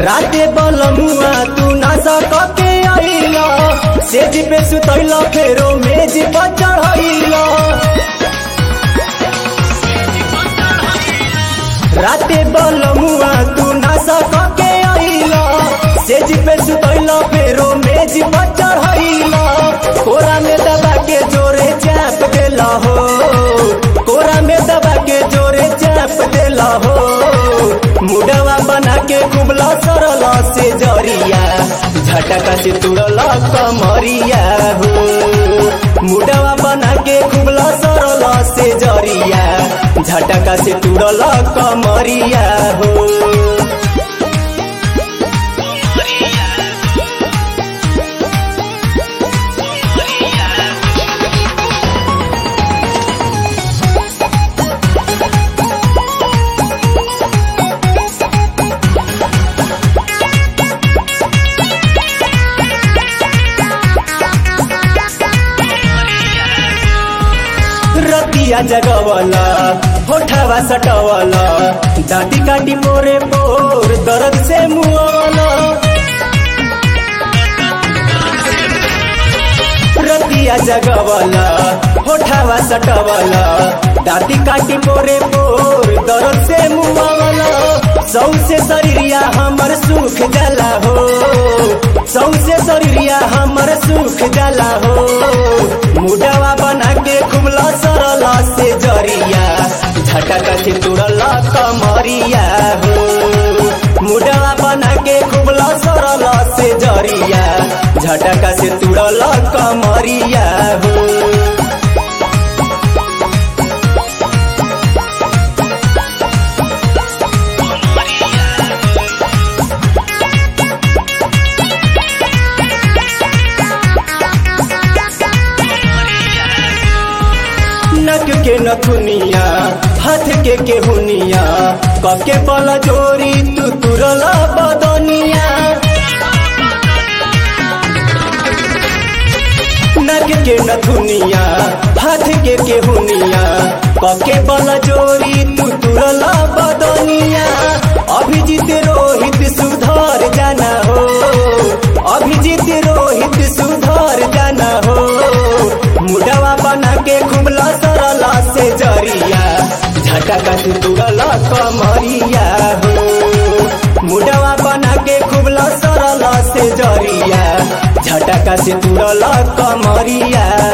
राते बलमुआ तू ना सकके आइला सेज पे सुतैला फेरो मेज पर चढ़ैला राते बलमुआ तू ना सकके आइला सेज पे सुतैला फेरो मेज पर चढ़ैला कोरा में दबा के जोरे चाप देला हो कोरा में दबा के जोरे चाप देला हो मुडवा बना के कुबला सरला से जरिया झटका से तुड़ला कमरिया हो मुडवा बना के कुबला सरला से जरिया झटका से तुड़ला कमरिया हो रतिया जगवला होठवा सटवला दाँती काटी पोरे पोर दर्द से मुआवला रतिया जगवला होठवा सटवला दाँती काटी पोरे पोर दर्द से मुआवला सौसे शरीरिया हमर सुख जाला हो सौसे शरीरिया हमर सुख जाला हो मुडवा बना के खुबला सरला से जरिया झटका से तुड़ला कमरिया हो मुडवा बना के खुबला सरला से जरिया झटका से तुड़ला कमरिया हो नक के नथुनिया हाथ के केहुनिया कके बल जोरी तू तुरला बदनिया नक के नथुनिया हाथ के केहुनिया कके बल जोरी तू तुरला बदनिया अभिजीत रोहित सुधर जाना हो अभिजीत रोहित सुधर जाना हो मुडवा बना के खुबला सरला से जरिया झटका से तुरला कमरिया हो मुडवा बना के खुबला सरला से जरिया झटका से तुरला कमरिया